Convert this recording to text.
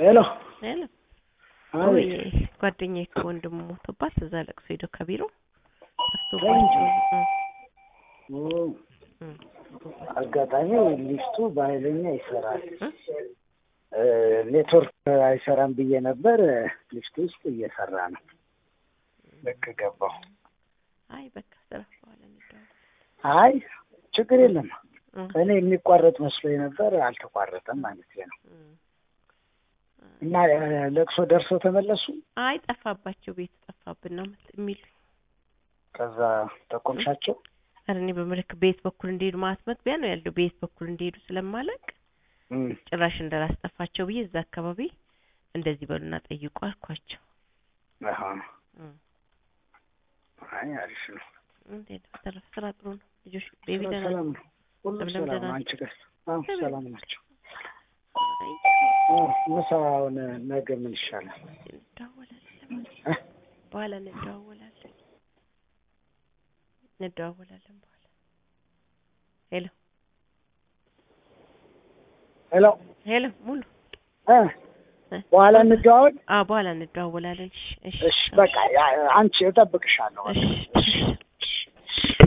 ሄሎ ሄሎ አቤት ወይ ጓደኛዬ እኮ ወንድሙ ሞቶባት እዛ ለቅሶ ሄዶ ከቢሮ ጠፍቶባቸው እ ኦ፣ እ አጋጣሚ ሊፍቱ በኃይለኛ ይሰራል። እ እ፣ ኔትወርክ አይሰራም ብዬ ነበር። ሊፍቱ ውስጥ እየሰራ ነው። ልክ ገባሁ። አይ በቃ ስራ በኋላ እንደው አይ ችግር የለም። እ እኔ የሚቋረጥ መስሎኝ ነበር። አልተቋረጠም ማለት ነው። እ እና እ፣ ለቅሶ ደርሰው ተመለሱ። አይ ጠፋባቸው ቤት ጠፋብን ነው የሚሉ ከዛ ጠቆምሻቸው? ኧረ እኔ በምልክ ቤት በኩል እንደሄዱ ማለት መግቢያ ነው ያለው ቤት በኩል እንደሄዱ ስለማለቅ እም፣ ጭራሽ እንዳላስጠፋቸው ብዬ እዛ አካባቢ እንደዚህ በሉና ጠይቁ አልኳቸው። አሃ፣ እ አይ አሪፍ ነው። እንዴት ነው በተረፈ ስራ ጥሩ ነው ልጆች ቤቢ ስራ ደህና ሰላም ነው። ሁሉም ለምለም ሰላም ደህና ነው። አንቺ ጋር? አዎ ሰላም ናቸው። አይ ኦ፣ ምሳውን ነገ ምን ይሻላል? እንደዋወላለን እ? በኋላ እንደዋወላለን እንደዋወላለን በኋላ ሄሎ ሄሎ ሄሎ ሙሉ እ፣ እ? በኋላ እንደዋወል። አዎ በኋላ እንደዋወላለን እሺ እሺ እሺ በቃ ያ- አንቺ እጠብቅሻለሁ። እሺ እሺ